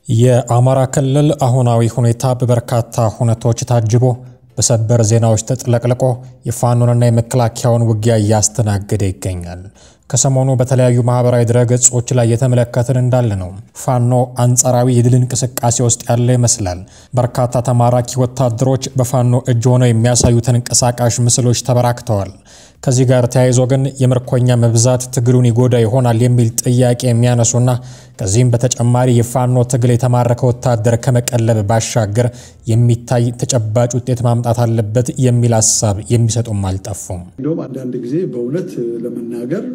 የአማራ ክልል አሁናዊ ሁኔታ በበርካታ ሁነቶች ታጅቦ በሰበር ዜናዎች ተጥለቅልቆ የፋኖንና የመከላከያውን ውጊያ እያስተናገደ ይገኛል። ከሰሞኑ በተለያዩ ማህበራዊ ድረገጾች ላይ የተመለከትን እንዳለ ነው። ፋኖ አንጻራዊ የድል እንቅስቃሴ ውስጥ ያለ ይመስላል። በርካታ ተማራኪ ወታደሮች በፋኖ እጅ ሆነው የሚያሳዩ ተንቀሳቃሽ ምስሎች ተበራክተዋል። ከዚህ ጋር ተያይዞ ግን የምርኮኛ መብዛት ትግሉን ይጎዳ ይሆናል የሚል ጥያቄ የሚያነሱና ከዚህም በተጨማሪ የፋኖ ትግል የተማረከ ወታደር ከመቀለብ ባሻገር የሚታይ ተጨባጭ ውጤት ማምጣት አለበት የሚል ሀሳብ የሚሰጡም አልጠፉም። እንዲሁም አንዳንድ ጊዜ በእውነት ለመናገር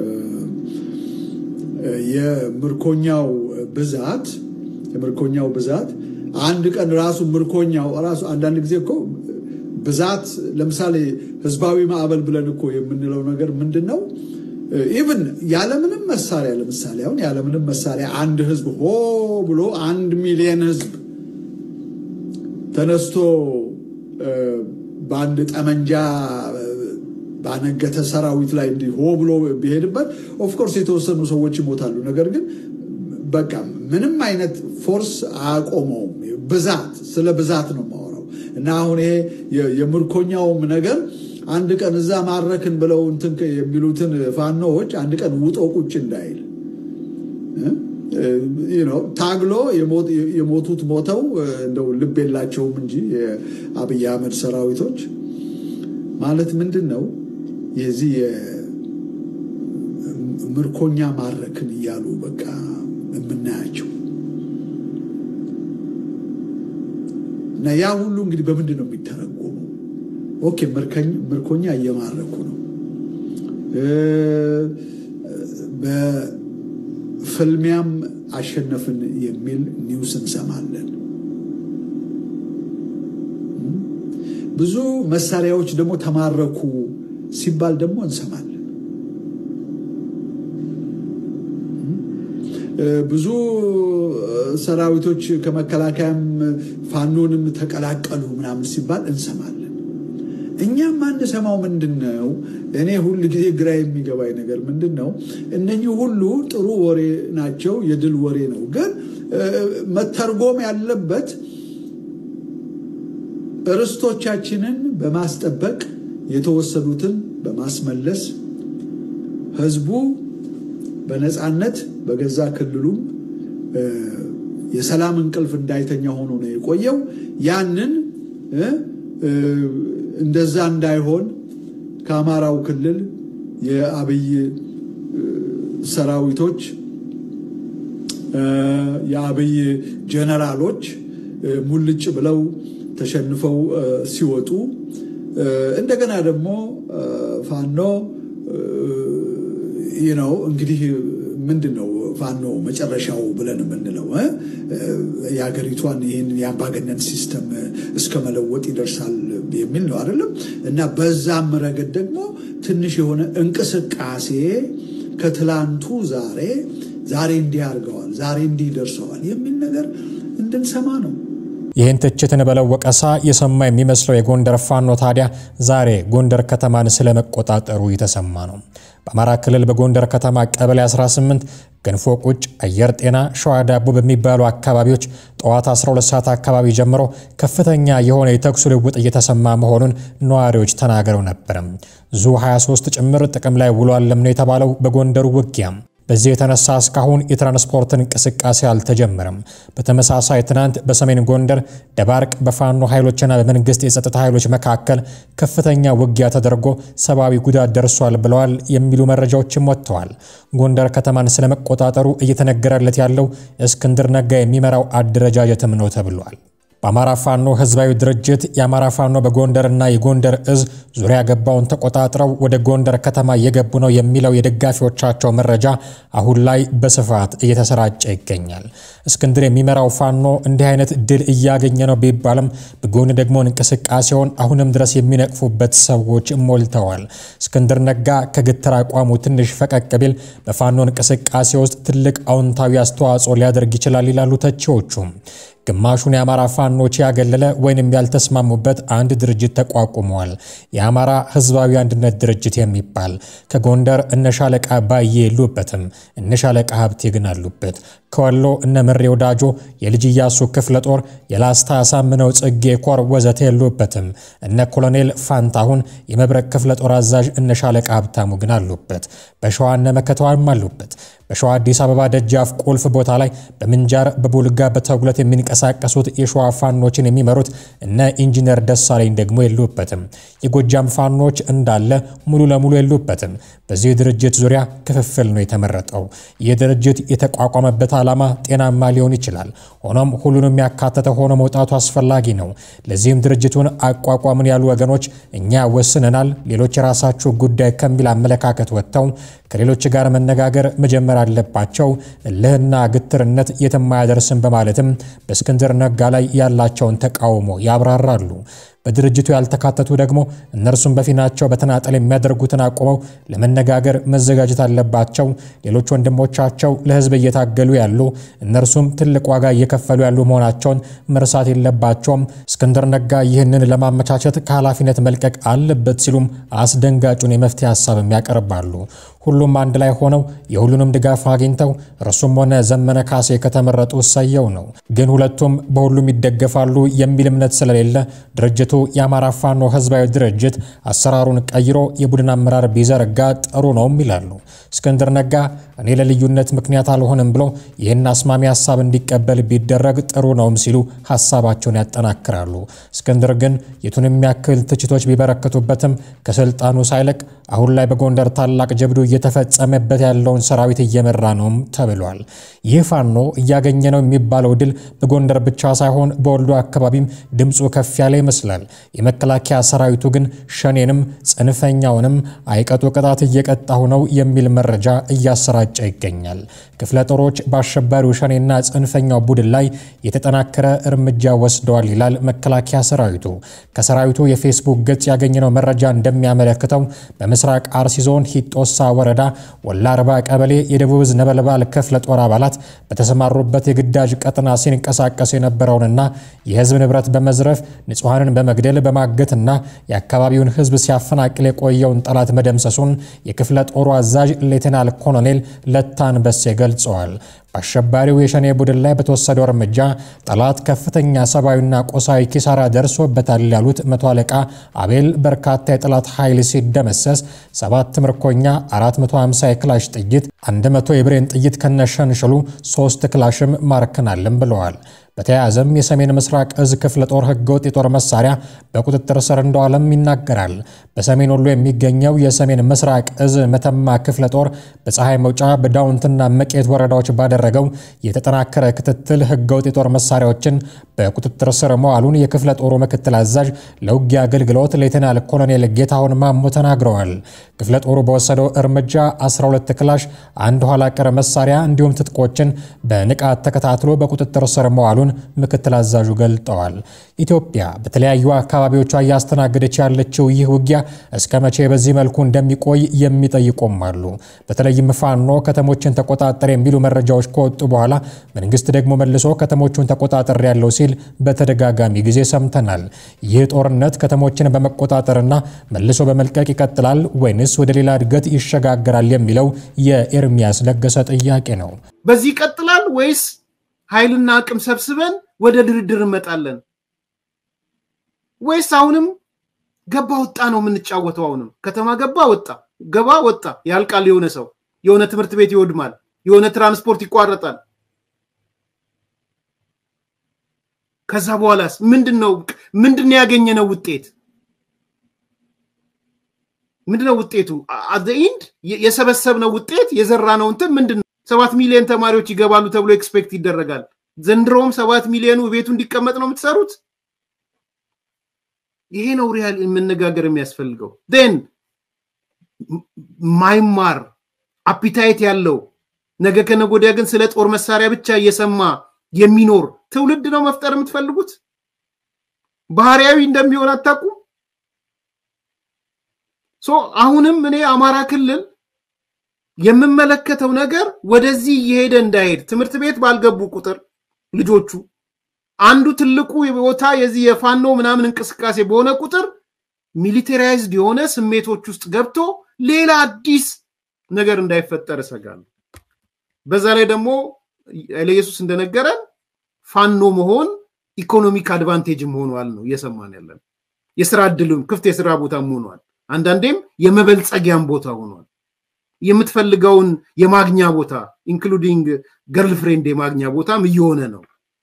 የምርኮኛው ብዛት የምርኮኛው ብዛት አንድ ቀን ራሱ ምርኮኛው ራሱ አንዳንድ ጊዜ እኮ ብዛት ለምሳሌ ህዝባዊ ማዕበል ብለን እኮ የምንለው ነገር ምንድን ነው? ኢቭን ያለምንም መሳሪያ ለምሳሌ አሁን ያለምንም መሳሪያ አንድ ህዝብ ሆ ብሎ አንድ ሚሊየን ህዝብ ተነስቶ በአንድ ጠመንጃ ባነገተ ሰራዊት ላይ እንዲህ ሆ ብሎ ቢሄድበት ኦፍኮርስ የተወሰኑ ሰዎች ይሞታሉ። ነገር ግን በቃ ምንም አይነት ፎርስ አያቆመውም። ብዛት ስለ ብዛት ነው የማወራው እና አሁን ይሄ የምርኮኛውም ነገር አንድ ቀን እዛ ማረክን ብለው እንትን የሚሉትን ፋኖዎች አንድ ቀን ውጦ ቁጭ እንዳይል ታግሎ የሞቱት ሞተው እንደው ልብ የላቸውም እንጂ የአብይ አህመድ ሰራዊቶች ማለት ምንድን ነው የዚህ ምርኮኛ ማረክን እያሉ በቃ የምናያቸው እና ያ ሁሉ እንግዲህ በምንድን ነው የሚተረጎመው? ኦኬ ምርኮኛ እየማረኩ ነው። በፍልሚያም አሸነፍን የሚል ኒውስ እንሰማለን። ብዙ መሳሪያዎች ደግሞ ተማረኩ ሲባል ደግሞ እንሰማለን። ብዙ ሰራዊቶች ከመከላከያም ፋኖንም ተቀላቀሉ ምናምን ሲባል እንሰማለን። እኛም አንሰማው ምንድን ነው? እኔ ሁል ጊዜ ግራ የሚገባኝ ነገር ምንድን ነው? እነኚህ ሁሉ ጥሩ ወሬ ናቸው፣ የድል ወሬ ነው። ግን መተርጎም ያለበት ርስቶቻችንን በማስጠበቅ የተወሰዱትን በማስመለስ ህዝቡ በነፃነት በገዛ ክልሉም የሰላም እንቅልፍ እንዳይተኛ ሆኖ ነው የቆየው። ያንን እንደዛ እንዳይሆን ከአማራው ክልል የአብይ ሰራዊቶች የአብይ ጀነራሎች ሙልጭ ብለው ተሸንፈው ሲወጡ እንደገና ደግሞ ፋኖ ነው እንግዲህ ምንድን ነው ፋኖ መጨረሻው ብለን የምንለው የሀገሪቷን ይህን የአምባገነን ሲስተም እስከ መለወጥ ይደርሳል የሚል ነው አይደለም። እና በዛም ረገድ ደግሞ ትንሽ የሆነ እንቅስቃሴ ከትላንቱ ዛሬ ዛሬ እንዲህ አድርገዋል፣ ዛሬ እንዲህ ደርሰዋል የሚል ነገር እንድንሰማ ነው። ይህን ትችትን በለው ወቀሳ የሰማ የሚመስለው የጎንደር ፋኖ ታዲያ ዛሬ ጎንደር ከተማን ስለመቆጣጠሩ የተሰማ ነው። በአማራ ክልል በጎንደር ከተማ ቀበሌ 18 ገንፎ ቁጭ፣ አየር ጤና፣ ሸዋ ዳቦ በሚባሉ አካባቢዎች ጠዋት 12 ሰዓት አካባቢ ጀምሮ ከፍተኛ የሆነ የተኩስ ልውውጥ እየተሰማ መሆኑን ነዋሪዎች ተናግረው ነበር። ዙ 23 ጭምር ጥቅም ላይ ውሏልም ነው የተባለው በጎንደሩ ውጊያ። በዚህ የተነሳ እስካሁን የትራንስፖርት እንቅስቃሴ አልተጀመረም። በተመሳሳይ ትናንት በሰሜን ጎንደር ደባርቅ በፋኖ ኃይሎችና በመንግስት የጸጥታ ኃይሎች መካከል ከፍተኛ ውጊያ ተደርጎ ሰብአዊ ጉዳት ደርሷል ብለዋል የሚሉ መረጃዎችም ወጥተዋል። ጎንደር ከተማን ስለመቆጣጠሩ እየተነገረለት ያለው እስክንድር ነጋ የሚመራው አደረጃጀትም ነው ተብሏል። በአማራ ፋኖ ህዝባዊ ድርጅት የአማራ ፋኖ በጎንደርና የጎንደር እዝ ዙሪያ ገባውን ተቆጣጥረው ወደ ጎንደር ከተማ እየገቡ ነው የሚለው የደጋፊዎቻቸው መረጃ አሁን ላይ በስፋት እየተሰራጨ ይገኛል። እስክንድር የሚመራው ፋኖ እንዲህ አይነት ድል እያገኘ ነው ቢባልም በጎን ደግሞ እንቅስቃሴውን አሁንም ድረስ የሚነቅፉበት ሰዎች ሞልተዋል። እስክንድር ነጋ ከግትር አቋሙ ትንሽ ፈቀቅ ቢል በፋኖ እንቅስቃሴ ውስጥ ትልቅ አዎንታዊ አስተዋጽኦ ሊያደርግ ይችላል ይላሉ ተቺዎቹም። ግማሹን የአማራ ፋኖች ያገለለ ወይንም ያልተስማሙበት አንድ ድርጅት ተቋቁመዋል። የአማራ ህዝባዊ አንድነት ድርጅት የሚባል ከጎንደር እነ ሻለቃ ባዬ የሉበትም፣ እነ ሻለቃ ሀብቴ ግን አሉበት። ከወሎ እነ ምሬ ወዳጆ የልጅ ኢያሱ ክፍለ ጦር የላስታ አሳምነው ጽጌ ኮር ወዘተ የሉበትም። እነ ኮሎኔል ፋንታሁን የመብረቅ ክፍለ ጦር አዛዥ እነ ሻለቃ ሀብታሙ ግን አሉበት። በሸዋ እነ መከተዋም አሉበት። በሸዋ አዲስ አበባ ደጃፍ ቁልፍ ቦታ ላይ በምንጃር በቡልጋ በተጉለት የሚንቀሳቀሱት የሸዋ ፋኖችን የሚመሩት እነ ኢንጂነር ደሳለኝ ደግሞ የሉበትም። የጎጃም ፋኖች እንዳለ ሙሉ ለሙሉ የሉበትም። በዚህ ድርጅት ዙሪያ ክፍፍል ነው የተመረጠው። ይህ ድርጅት የተቋቋመበት ዓላማ ጤናማ ሊሆን ይችላል። ሆኖም ሁሉንም ያካተተ ሆኖ መውጣቱ አስፈላጊ ነው። ለዚህም ድርጅቱን አቋቋምን ያሉ ወገኖች እኛ ወስነናል፣ ሌሎች የራሳችሁ ጉዳይ ከሚል አመለካከት ወጥተው ከሌሎች ጋር መነጋገር መጀመር አለባቸው። እልህና ግትርነት የትም አያደርስም በማለትም በእስክንድር ነጋ ላይ ያላቸውን ተቃውሞ ያብራራሉ። በድርጅቱ ያልተካተቱ ደግሞ እነርሱም በፊናቸው በተናጠል የሚያደርጉትን አቁመው ለመነጋገር መዘጋጀት አለባቸው። ሌሎች ወንድሞቻቸው ለሕዝብ እየታገሉ ያሉ እነርሱም ትልቅ ዋጋ እየከፈሉ ያሉ መሆናቸውን መርሳት የለባቸውም። እስክንድር ነጋ ይህንን ለማመቻቸት ከኃላፊነት መልቀቅ አለበት ሲሉም አስደንጋጩን የመፍትሄ ሀሳብም ያቀርባሉ። ሁሉም አንድ ላይ ሆነው የሁሉንም ድጋፍ አግኝተው እርሱም ሆነ ዘመነ ካሴ ከተመረጡ እሰየው ነው። ግን ሁለቱም በሁሉም ይደገፋሉ የሚል እምነት ስለሌለ ድርጅቱ የአማራ ፋኖ ህዝባዊ ድርጅት አሰራሩን ቀይሮ የቡድን አመራር ቢዘረጋ ጥሩ ነውም ይላሉ። እስክንድር ነጋ እኔ ለልዩነት ምክንያት አልሆንም ብሎ ይህን አስማሚ ሀሳብ እንዲቀበል ቢደረግ ጥሩ ነውም ሲሉ ሀሳባቸውን ያጠናክራሉ። እስክንድር ግን የቱንም ያክል ትችቶች ቢበረከቱበትም ከስልጣኑ ሳይለቅ አሁን ላይ በጎንደር ታላቅ ጀብዱ እየተፈጸመበት ያለውን ሰራዊት እየመራ ነውም ተብሏል። ይህ ፋኖ እያገኘ ነው የሚባለው ድል በጎንደር ብቻ ሳይሆን በወልዶ አካባቢም ድምፁ ከፍ ያለ ይመስላል። የመከላከያ ሰራዊቱ ግን ሸኔንም ጽንፈኛውንም አይቀጡ ቅጣት እየቀጣሁ ነው የሚል መረጃ እያሰራጨ ይገኛል። ክፍለ ጦሮች በአሸባሪው ሸኔና ጽንፈኛው ቡድን ላይ የተጠናከረ እርምጃ ወስደዋል ይላል መከላከያ ሰራዊቱ። ከሰራዊቱ የፌስቡክ ገጽ ያገኘነው መረጃ እንደሚያመለክተው በምስራቅ አርሲ ዞን ሂጦሳ ወረዳ ወላ አርባ ቀበሌ የደቡብ ዕዝ ነበልባል ክፍለ ጦር አባላት በተሰማሩበት የግዳጅ ቀጠና ሲንቀሳቀሱ የነበረውንና የህዝብ ንብረት በመዝረፍ ንጹሐንን በመግደል በማገትና የአካባቢውን ህዝብ ሲያፈናቅል የቆየውን ጠላት መደምሰሱን የክፍለ ጦሩ አዛዥ ሌተናል ኮሎኔል ለታን በሴ ገልጸዋል። በአሸባሪው የሸኔ ቡድን ላይ በተወሰደው እርምጃ ጠላት ከፍተኛ ሰብአዊና ቆሳዊ ኪሳራ ደርሶበታል ያሉት መቶ አለቃ አቤል በርካታ የጠላት ኃይል ሲደመሰስ ሰባት ምርኮኛ፣ 450 የክላሽ ጥይት፣ 100 የብሬን ጥይት ከነሸንሽሉ ሶስት ክላሽም ማርከናልም ብለዋል። በተያያዘም የሰሜን ምስራቅ እዝ ክፍለ ጦር ህገወጥ የጦር መሳሪያ በቁጥጥር ስር እንደዋለም ይናገራል። በሰሜን ወሎ የሚገኘው የሰሜን ምስራቅ እዝ መተማ ክፍለ ጦር በፀሐይ መውጫ በዳውንትና መቄት ወረዳዎች ባደረገው የተጠናከረ ክትትል ህገወጥ የጦር መሳሪያዎችን በቁጥጥር ስር መዋሉን የክፍለ ጦሩ ምክትል አዛዥ ለውጊያ አገልግሎት ሌተናል ኮሎኔል ጌታሁን ማሞ ተናግረዋል። ክፍለ ጦሩ በወሰደው እርምጃ 12 ክላሽ፣ አንድ ኋላ ቀር መሳሪያ እንዲሁም ትጥቆችን በንቃት ተከታትሎ በቁጥጥር ስር መዋሉን ምክትል አዛዡ ገልጠዋል። ኢትዮጵያ በተለያዩ አካባቢዎቿ እያስተናገደች ያለችው ይህ ውጊያ እስከ መቼ በዚህ መልኩ እንደሚቆይ የሚጠይቁም አሉ። በተለይም ፋኖ ከተሞችን ተቆጣጠር የሚሉ መረጃዎች ከወጡ በኋላ መንግስት ደግሞ መልሶ ከተሞቹን ተቆጣጠር ያለው ሲል በተደጋጋሚ ጊዜ ሰምተናል። ይህ ጦርነት ከተሞችን በመቆጣጠርና መልሶ በመልቀቅ ይቀጥላል ወይንስ ወደ ሌላ እድገት ይሸጋገራል የሚለው የኤርሚያስ ለገሰ ጥያቄ ነው። በዚህ ይቀጥላል ወይስ ኃይልና አቅም ሰብስበን ወደ ድርድር እንመጣለን ወይስ አሁንም ገባ ወጣ ነው የምንጫወተው? አሁንም ከተማ ገባ ወጣ፣ ገባ ወጣ ያልቃል። የሆነ ሰው የሆነ ትምህርት ቤት ይወድማል፣ የሆነ ትራንስፖርት ይቋረጣል። ከዛ በኋላስ ምንድን ነው ምንድን ነው ያገኘነው ውጤት? ምንድነው ውጤቱ? አዘኢንድ የሰበሰብነው ውጤት የዘራነው እንትን ምንድን ነው? ሰባት ሚሊዮን ተማሪዎች ይገባሉ ተብሎ ኤክስፔክት ይደረጋል። ዘንድሮም ሰባት ሚሊዮኑ ቤቱ እንዲቀመጥ ነው የምትሰሩት። ይሄ ነው ሪያል መነጋገር የሚያስፈልገው። ን ማይማር አፒታይት ያለው ነገ ከነገ ወዲያ ግን ስለ ጦር መሳሪያ ብቻ እየሰማ የሚኖር ትውልድ ነው መፍጠር የምትፈልጉት። ባህሪያዊ እንደሚሆን አታውቁም። ሶ አሁንም እኔ አማራ ክልል የምመለከተው ነገር ወደዚህ እየሄደ እንዳይሄድ ትምህርት ቤት ባልገቡ ቁጥር ልጆቹ አንዱ ትልቁ ቦታ የዚህ የፋኖ ምናምን እንቅስቃሴ በሆነ ቁጥር ሚሊቴራይዝድ የሆነ ስሜቶች ውስጥ ገብቶ ሌላ አዲስ ነገር እንዳይፈጠር እሰጋለሁ። በዛ ላይ ደግሞ ኢየሱስ እንደነገረን ፋኖ መሆን ኢኮኖሚክ አድቫንቴጅም ሆኗል ነው እየሰማን ያለን። የስራ እድልም ክፍት የስራ ቦታም ሆኗል። አንዳንዴም የመበልጸጊያም ቦታ ሆኗል። የምትፈልገውን የማግኛ ቦታ ኢንክሉዲንግ ገርል ፍሬንድ የማግኛ ቦታም እየሆነ ነው።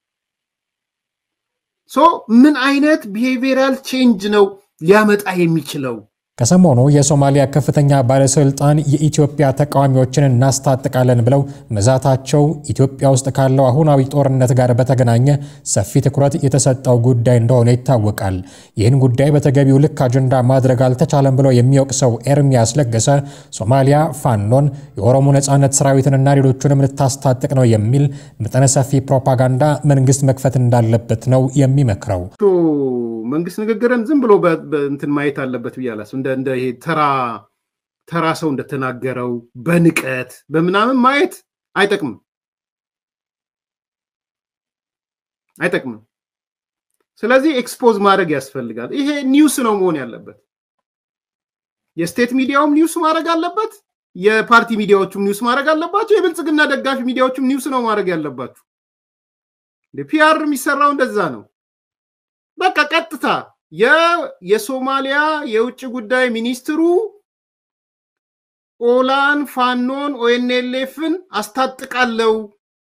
ሶ ምን አይነት ቢሄቪየራል ቼንጅ ነው ሊያመጣ የሚችለው? ከሰሞኑ የሶማሊያ ከፍተኛ ባለስልጣን የኢትዮጵያ ተቃዋሚዎችን እናስታጥቃለን ብለው መዛታቸው ኢትዮጵያ ውስጥ ካለው አሁናዊ ጦርነት ጋር በተገናኘ ሰፊ ትኩረት የተሰጠው ጉዳይ እንደሆነ ይታወቃል። ይህን ጉዳይ በተገቢው ልክ አጀንዳ ማድረግ አልተቻለም ብለው የሚወቅሰው ኤርሚያስ ለገሰ ሶማሊያ ፋኖን፣ የኦሮሞ ነጻነት ሰራዊትንና ሌሎቹንም ልታስታጥቅ ነው የሚል መጠነ ሰፊ ፕሮፓጋንዳ መንግስት መክፈት እንዳለበት ነው የሚመክረው። መንግስት ንግግርን ዝም ብሎ እንትን ማየት አለበት ብዬ አላስብም። እንደ ይሄ ተራ ተራ ሰው እንደተናገረው በንቀት በምናምን ማየት አይጠቅምም አይጠቅምም። ስለዚህ ኤክስፖዝ ማድረግ ያስፈልጋል። ይሄ ኒውስ ነው መሆን ያለበት። የስቴት ሚዲያውም ኒውስ ማድረግ አለበት። የፓርቲ ሚዲያዎቹም ኒውስ ማድረግ አለባቸው። የብልጽግና ደጋፊ ሚዲያዎቹም ኒውስ ነው ማድረግ ያለባችሁ። ፒአር የሚሰራው እንደዛ ነው። በቃ ቀጥታ የሶማሊያ የውጭ ጉዳይ ሚኒስትሩ ኦላን፣ ፋኖን፣ ኦኤንኤልኤፍን አስታጥቃለው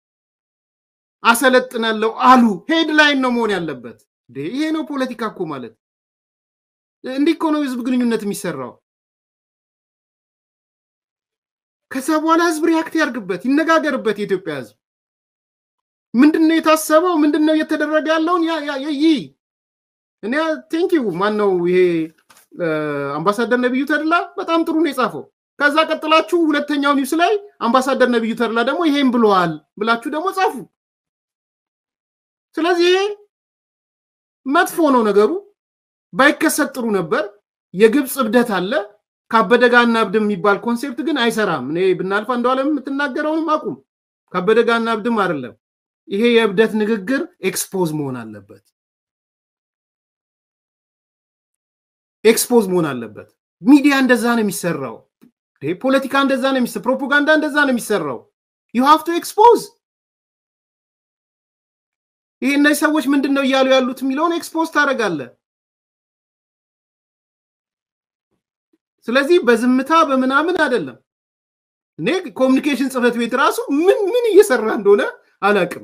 አሰለጥናለው አሉ። ሄድላይን ነው መሆን ያለበት። ይሄ ነው ፖለቲካ እኮ ማለት። እንዲህ እኮ ነው ህዝብ ግንኙነት የሚሰራው። ከዛ በኋላ ህዝብ ሪያክት ያርግበት፣ ይነጋገርበት። የኢትዮጵያ ህዝብ ምንድነው የታሰበው? ምንድነው እየተደረገ ያለውን ይህ እኔ ቴንኪው ማን ነው ይሄ አምባሳደር ነቢዩ ተድላ በጣም ጥሩ ነው የጻፈው። ከዛ ቀጥላችሁ ሁለተኛው ኒውስ ላይ አምባሳደር ነቢዩ ተድላ ደግሞ ይሄን ብለዋል ብላችሁ ደግሞ ጻፉ። ስለዚህ ይሄ መጥፎ ነው ነገሩ። ባይከሰት ጥሩ ነበር። የግብፅ እብደት አለ። ካበደ ጋር እናብድም የሚባል ኮንሴፕት ግን አይሰራም። እኔ ብናልፋ እንደዋለም የምትናገረውንም አቁም። ካበደ ጋር እናብድም አይደለም። ይሄ የእብደት ንግግር ኤክስፖዝ መሆን አለበት። ኤክስፖዝ መሆን አለበት። ሚዲያ እንደዛ ነው የሚሰራው። ፖለቲካ እንደዛ ነው የሚሰራው። ፕሮፓጋንዳ እንደዛ ነው የሚሰራው። ዩ ሃቭ ቱ ኤክስፖዝ። ይሄ እነዚህ ሰዎች ምንድን ነው እያሉ ያሉት የሚለውን ኤክስፖዝ ታደርጋለህ። ስለዚህ በዝምታ በምናምን አይደለም። እኔ ኮሚኒኬሽን ጽህፈት ቤት ራሱ ምን ምን እየሰራ እንደሆነ አላውቅም።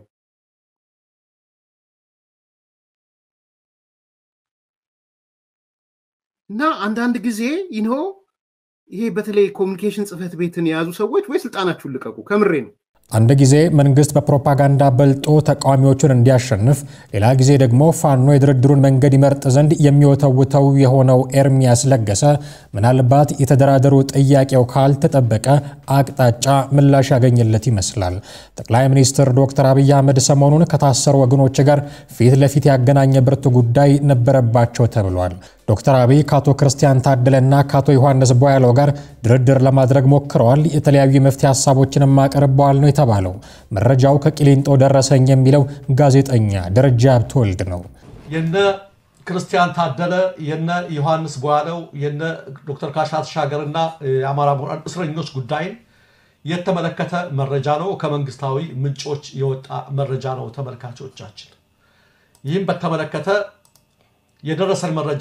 እና አንዳንድ ጊዜ ይኖ ይሄ በተለይ ኮሚኒኬሽን ጽህፈት ቤትን የያዙ ሰዎች ወይ ስልጣናችሁን ልቀቁ። ከምሬ ነው። አንድ ጊዜ መንግስት በፕሮፓጋንዳ በልጦ ተቃዋሚዎቹን እንዲያሸንፍ፣ ሌላ ጊዜ ደግሞ ፋኖ የድርድሩን መንገድ ይመርጥ ዘንድ የሚወተውተው የሆነው ኤርሚያስ ለገሰ ምናልባት የተደራደሩ ጥያቄው ካልተጠበቀ አቅጣጫ ምላሽ ያገኘለት ይመስላል። ጠቅላይ ሚኒስትር ዶክተር አብይ አህመድ ሰሞኑን ከታሰሩ ወገኖች ጋር ፊት ለፊት ያገናኘ ብርቱ ጉዳይ ነበረባቸው ተብሏል። ዶክተር አብይ ከአቶ ክርስቲያን ታደለና ከአቶ ዮሐንስ ቦያለው ጋር ድርድር ለማድረግ ሞክረዋል። የተለያዩ የመፍትሄ ሀሳቦችንም አቅርበዋል ነው የተባለው። መረጃው ከቂሊንጦ ደረሰኝ የሚለው ጋዜጠኛ ደረጃ ሀብተወልድ ነው። የነ ክርስቲያን ታደለ የነ ዮሐንስ ቦያለው የነ ዶክተር ካሳ ተሻገርና የአማራ ምሁራን እስረኞች ጉዳይን የተመለከተ መረጃ ነው። ከመንግስታዊ ምንጮች የወጣ መረጃ ነው ተመልካቾቻችን። ይህም በተመለከተ የደረሰን መረጃ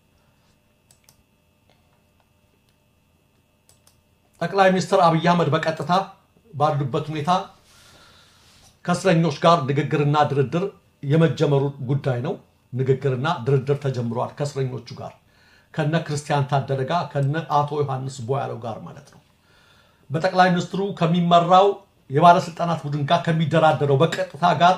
ጠቅላይ ሚኒስትር አብይ አህመድ በቀጥታ ባሉበት ሁኔታ ከእስረኞች ጋር ንግግርና ድርድር የመጀመሩ ጉዳይ ነው። ንግግርና ድርድር ተጀምሯል ከእስረኞቹ ጋር ከነ ክርስቲያን ታደለ ጋር ከነ አቶ ዮሐንስ ቦያለው ጋር ማለት ነው። በጠቅላይ ሚኒስትሩ ከሚመራው የባለስልጣናት ቡድን ጋር ከሚደራደረው በቀጥታ ጋር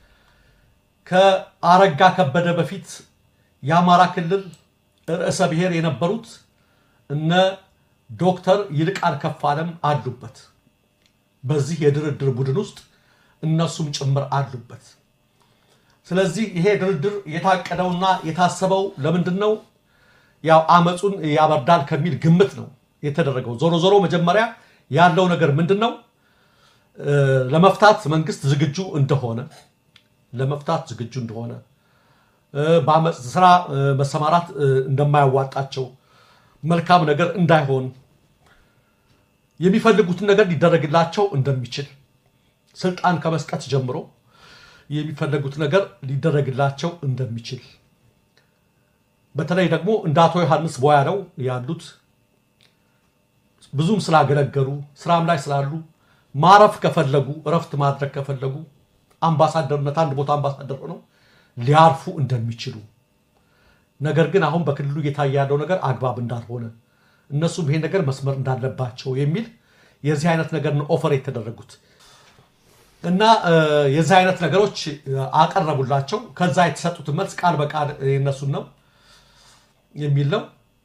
ከአረጋ ከበደ በፊት የአማራ ክልል ርዕሰ ብሔር የነበሩት እነ ዶክተር ይልቃል ከፋለም አሉበት። በዚህ የድርድር ቡድን ውስጥ እነሱም ጭምር አሉበት። ስለዚህ ይሄ ድርድር የታቀደውና የታሰበው ለምንድን ነው? ያው አመፁን ያበርዳል ከሚል ግምት ነው የተደረገው። ዞሮ ዞሮ መጀመሪያ ያለው ነገር ምንድን ነው? ለመፍታት መንግስት ዝግጁ እንደሆነ ለመፍታት ዝግጁ እንደሆነ በአመፅ ስራ መሰማራት እንደማያዋጣቸው መልካም ነገር እንዳይሆን የሚፈልጉትን ነገር ሊደረግላቸው እንደሚችል ስልጣን ከመስጠት ጀምሮ የሚፈለጉት ነገር ሊደረግላቸው እንደሚችል በተለይ ደግሞ እንደ አቶ ዮሐንስ ቦያለው ያሉት ብዙም ስላገለገሉ ስራም ላይ ስላሉ ማረፍ ከፈለጉ እረፍት ማድረግ ከፈለጉ አምባሳደርነት አንድ ቦታ አምባሳደር ሆነው ሊያርፉ እንደሚችሉ ነገር ግን አሁን በክልሉ እየታየ ያለው ነገር አግባብ እንዳልሆነ እነሱም ይሄን ነገር መስመር እንዳለባቸው የሚል የዚህ አይነት ነገር ነው ኦፈር የተደረጉት እና የዚህ አይነት ነገሮች አቀረቡላቸው። ከዛ የተሰጡትን መልስ ቃል በቃል የነሱን ነው የሚል ነው።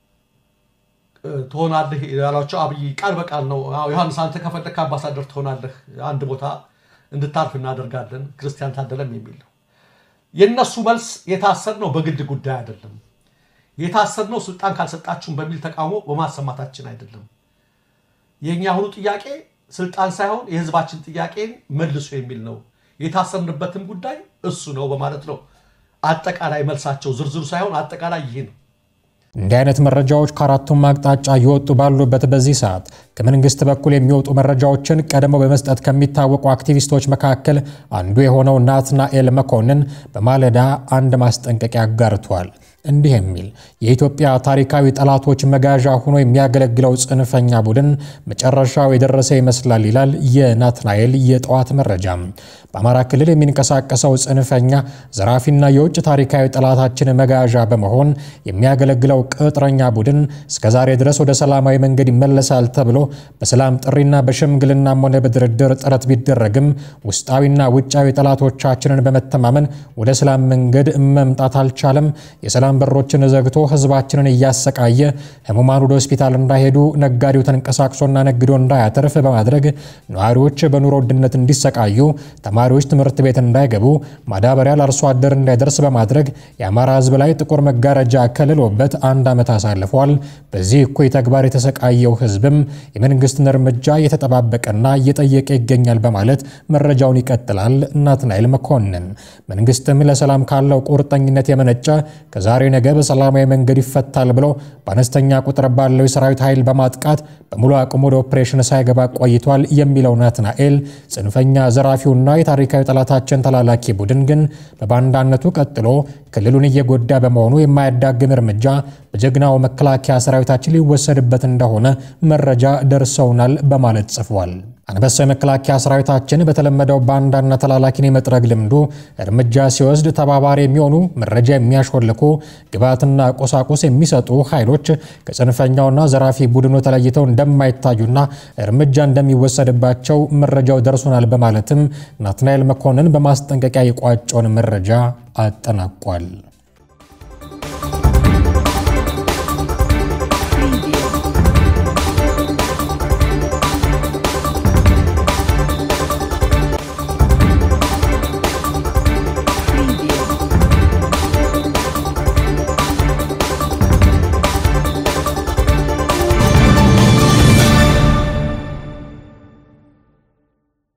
ትሆናለህ ያሏቸው አብይ ቃል በቃል ነው። ዮሐንስ አንተ ከፈለክ አምባሳደር ትሆናለህ፣ አንድ ቦታ እንድታርፍ እናደርጋለን፣ ክርስቲያን ታደለም የሚል ነው። የእነሱ መልስ የታሰርነው በግል ጉዳይ አይደለም። የታሰርነው ስልጣን ካልሰጣችሁም በሚል ተቃውሞ በማሰማታችን አይደለም። የእኛ አሁኑ ጥያቄ ስልጣን ሳይሆን የህዝባችን ጥያቄን መልሶ የሚል ነው። የታሰርንበትም ጉዳይ እሱ ነው በማለት ነው አጠቃላይ መልሳቸው። ዝርዝሩ ሳይሆን አጠቃላይ ይሄ ነው። እንዲህ አይነት መረጃዎች ከአራቱም አቅጣጫ እየወጡ ባሉበት በዚህ ሰዓት ከመንግስት በኩል የሚወጡ መረጃዎችን ቀድመው በመስጠት ከሚታወቁ አክቲቪስቶች መካከል አንዱ የሆነው ናትናኤል መኮንን በማለዳ አንድ ማስጠንቀቂያ አጋርቷል። እንዲህ የሚል የኢትዮጵያ ታሪካዊ ጠላቶች መጋዣ ሆኖ የሚያገለግለው ጽንፈኛ ቡድን መጨረሻው የደረሰ ይመስላል ይላል የናትናኤል የጠዋት መረጃ። በአማራ ክልል የሚንቀሳቀሰው ጽንፈኛ ዘራፊና የውጭ ታሪካዊ ጠላታችን መጋዣ በመሆን የሚያገለግለው ቅጥረኛ ቡድን እስከዛሬ ድረስ ወደ ሰላማዊ መንገድ ይመለሳል ተብሎ በሰላም ጥሪና በሽምግልናም ሆነ በድርድር ጥረት ቢደረግም ውስጣዊና ውጫዊ ጠላቶቻችንን በመተማመን ወደ ሰላም መንገድ መምጣት አልቻለም። የሰላም በሮችን ዘግቶ ህዝባችንን እያሰቃየ ህሙማን ወደ ሆስፒታል እንዳይሄዱ፣ ነጋዴው ተንቀሳቅሶና ነግዶ እንዳያተርፍ በማድረግ ነዋሪዎች በኑሮ ውድነት እንዲሰቃዩ፣ ተማሪዎች ትምህርት ቤት እንዳይገቡ፣ ማዳበሪያ ለአርሶ አደር እንዳይደርስ በማድረግ የአማራ ህዝብ ላይ ጥቁር መጋረጃ ከልሎበት አንድ ዓመት አሳልፏል። በዚህ እኩይ ተግባር የተሰቃየው ህዝብም የመንግስትን እርምጃ እየተጠባበቀና እየጠየቀ ይገኛል በማለት መረጃውን ይቀጥላል። ናትናኤል መኮንን መንግስትም ለሰላም ካለው ቁርጠኝነት የመነጨ ከዛሬ ነገ በሰላማዊ መንገድ ይፈታል ብሎ በአነስተኛ ቁጥር ባለው የሰራዊት ኃይል በማጥቃት በሙሉ አቅሙ ወደ ኦፕሬሽን ሳይገባ ቆይቷል የሚለው ናትናኤል ጽንፈኛ ዘራፊውና የታሪካዊ ጠላታችን ተላላኪ ቡድን ግን በባንዳነቱ ቀጥሎ ክልሉን እየጎዳ በመሆኑ የማያዳግም እርምጃ በጀግናው መከላከያ ሰራዊታችን ሊወሰድበት እንደሆነ መረጃ ደርሰውናል በማለት ጽፏል። አንበሳው የመከላከያ ሰራዊታችን በተለመደው ባንዳና ተላላኪን የመጥረግ ልምዱ እርምጃ ሲወስድ ተባባሪ የሚሆኑ መረጃ የሚያሾልኩ ግብዓትና ቁሳቁስ የሚሰጡ ኃይሎች ከጽንፈኛውና ዘራፊ ቡድኑ ተለይተው እንደማይታዩና እርምጃ እንደሚወሰድባቸው መረጃው ደርሶናል በማለትም ናትናኤል መኮንን በማስጠንቀቂያ የቋጨውን መረጃ አጠናቋል።